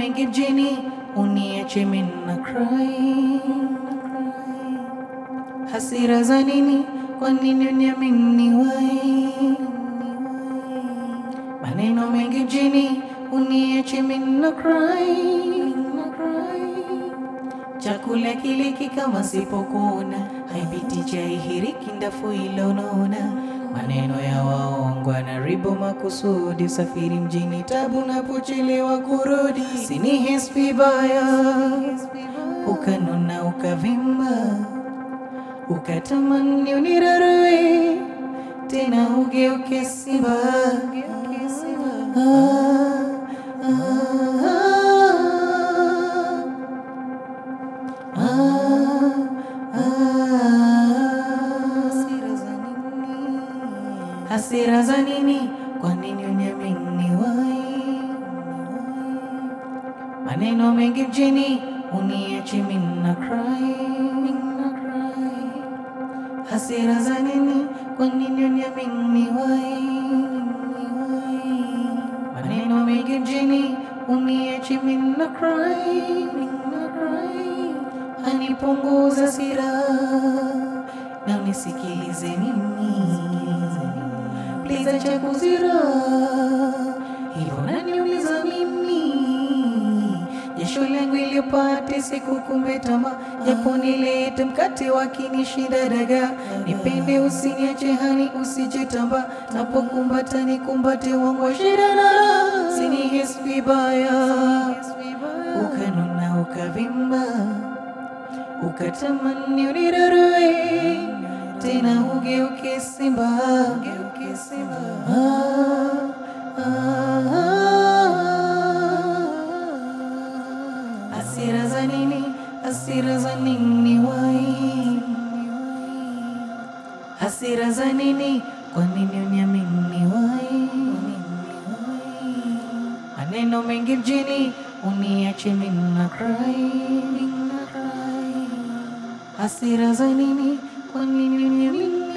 mengi mjini, uniache mimi na cry. Hasira za nini? Kwa nini uniamini wai? Maneno mengi mjini, uniache mimi na cry. na cry. Chakula kiliki kama sipokuona, haipiti chai hiriki ndafu ilonona. Maneno ya waongo anaribu makusudi, usafiri mjini tabu napochelewa kurudi. Sinihisi vibaya, ukanona ukavimba, ukatamani unirarue tena ugeuke simba. Ah, ah, Hasira za nini? Kwa nini uniamini wai? Maneno mengi mjini, uniache mimi na cry. na cry. Hasira za nini? Kwa nini uniamini wai? Maneno mengi mjini, uniache mimi na cry. na cry. Hanipunguza hasira na unisikilize mimi Please acha kuzira hivyo naniuliza mimi jasho langu iliyopate siku kumbe tamaa japo nilete mkate wakinishinda daga nipende usiniache hani usije tamba napokumbata nikumbate wangu wa shida na raha sinihisi vibaya ukanona ukavimba ukatamani unirarue tena ugeuke simba Ah, ah, ah. Hasira za nini? Hasira za nini wai? Hasira za nini? Kwa nini uniamini wai? Maneno mengi mjini, uniache mimi na cry. Hasira za nini? Kwa nini uniamini